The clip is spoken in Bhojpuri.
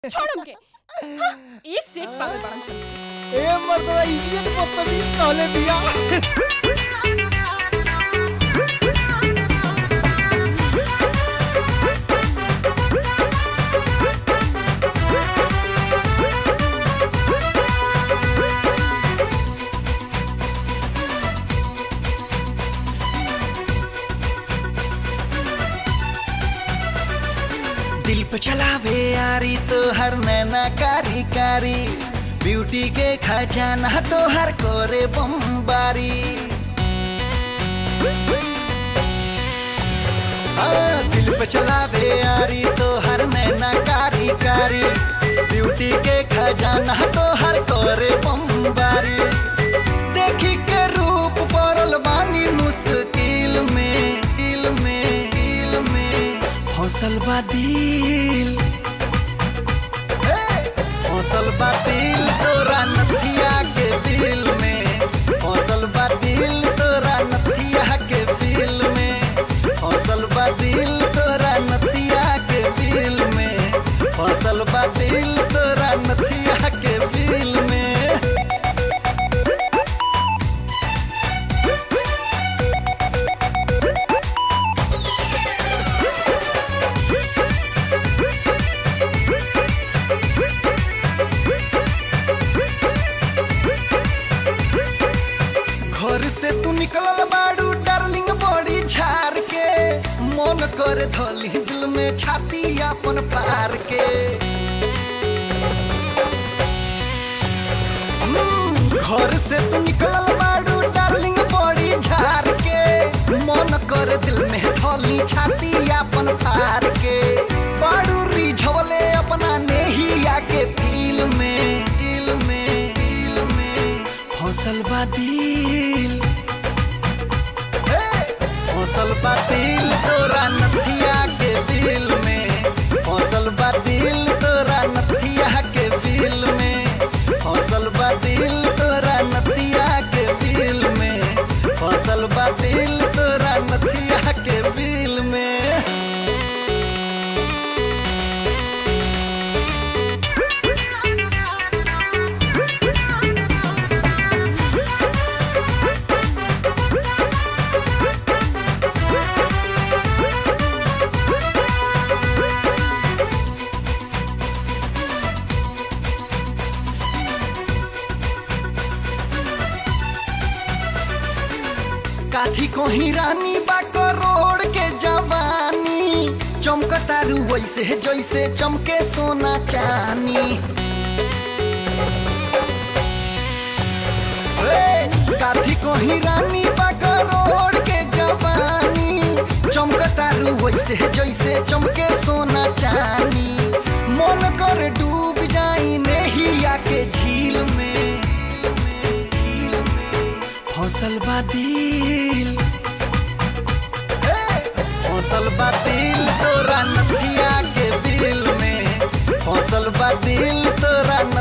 छोड़ हमके हाँ, एक से एक पागल बड़न सन ए मर्दवा इडियट बदतमीज कहले बिया दिल पे चलावे यारी तो हर नैना कारी कारी ब्यूटी के खजाना तो हर कोरे बम्बारी हाँ, दिल पे चलावे यारी तो हर नैना कारी कारी ब्यूटी के खजाना तो हर कोरे बम्बारी देखी के रूप पड़ल बानी मुश्किल में दिल में दिल में हौसल बा दिल हौसल बा दिल तोरा नथिया के दिल में हौसल बा दिल तोरा नथिया के दिल में हौसल बा दिल तोरा नथिया के दिल में हौसल बा दिल तोरा नथिया के दिल में घर से तू निकलल बाड़ू डार्लिंग बड़ी झार के मन कर धली दिल में छाती अपन पार के हम्म, घर से तू निकलल बाड़ू डार्लिंग बड़ी झार के मन कर दिल में धली छाती अपन पार के बाड़ू रिझवले अपना नेहिया के फील में दिल में दिल में हौसल बा दिल हौसल बा दिल तोरा नथिया के दिल में हौसल बा दिल तोरा नथिया के दिल में हौसल बा दिल तोरा नथिया के दिल में हौसल बा दिल तोरा नथिया के दिल में काथी कोही रानी बा करोड़ के जवानी चमकतारू वैसे जैसे चमके सोना चानी ए, काथी कोही रानी बा करोड़ के जवानी चमकतारू वैसे जैसे चमके सोना चानी मन कर डूब जाई नेहिया के झील में झील में हौसल बा दिल हौसल बा दिल तोरा नथिया के दिल में हौसल बा दिल तोरा